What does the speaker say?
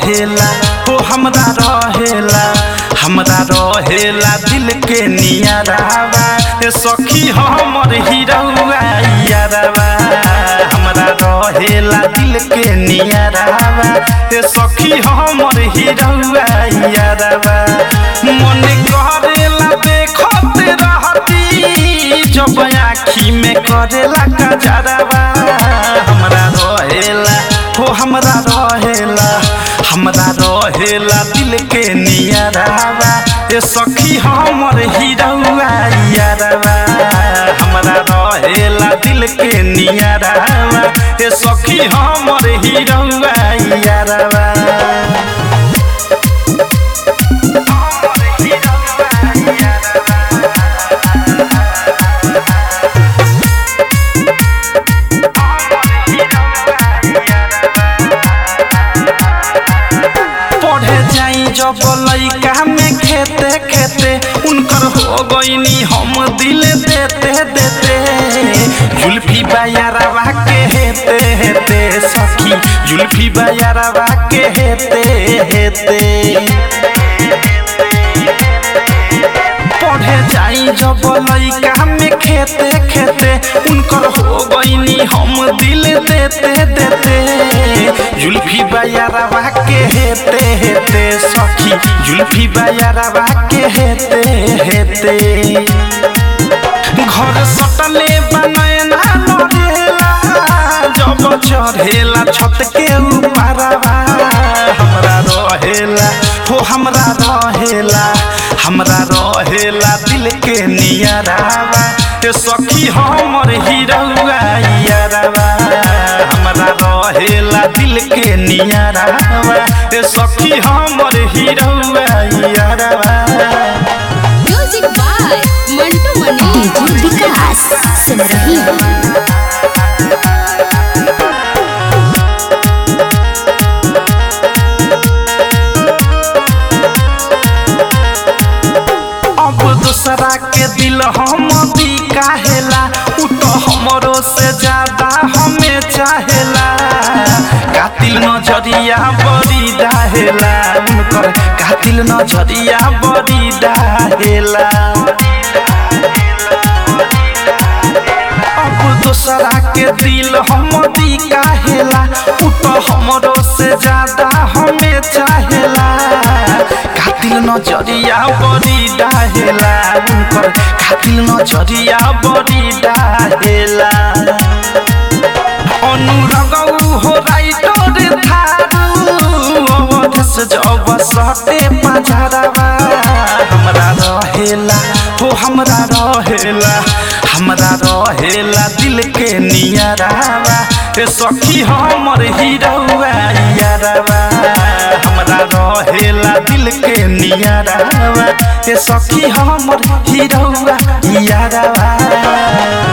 रहेला हो हमरा रहेला हमरा रहेला दिल के नियरावा ए सखी हमर हिरौआ यारवा हमरा रहेला दिल के नियरावा ए सखी हमर हिरौआ यारवा मन करेला देखत रहती जब आँखी में करेला कजरवा हमरा रहेला हो हमरा रहेला हमरा रहेला दिल के नियरावा ए सखी हमर हिरौआ यारवा हमरा रहेला दिल के नियरावा ए सखी हमर हिरौआ यारवा पढ़े जाई जब लइका में खेते खेते उनकर हो गईनी हम दिल देते देते जुल्फी बायारवा के हेते हेते सखी जुल्फी बायारवा के हेते हेते पढ़े जाई जब लइका में खेते खेते उनकर हो गईनी हम दिल देते देते जुल्फी बायारवा के हेते हेते सखी जुल्फी बायारवा के हेते हेते घर सटले बनैना लड़ेला जब चढ़ेला छत के ऊपरवा हमरा रहेला हो हमरा रहेला हमरा रहेला दिल के नियरावा ए सखी हमर हिरौआ यारवा हमरा रहेला दिल के नियरावा ए सखी हमर हिरौआ यारवा music by Mantu Mani DJ Vikas सुन रही हो अब दूसरा के दिल हम भी काहेला उ तो हमरो से ज्यादा हमें चाहेला कातिल नजरिया बड़ी डाहेला उनकर कातिल नजरिया बड़ी डाहेला अब दूसरा के दिल हम दी काहेला उ तो हमरो से ज्यादा हमें चाहेला कातिल नजरिया बड़ी डाहेला उनकर कातिल नजरिया बड़ी डाहेला अनुरगौ हो राइटर थारू अवधस जब सटे पझरवा हमरा रहेला हो हमरा रहेला हमरा रहेला दिल के नियरावा ए सखी हमर हिरौआ यारवा हमरा रहेला दिल के नियरावा ए सखी हमर हिरौआ यारवा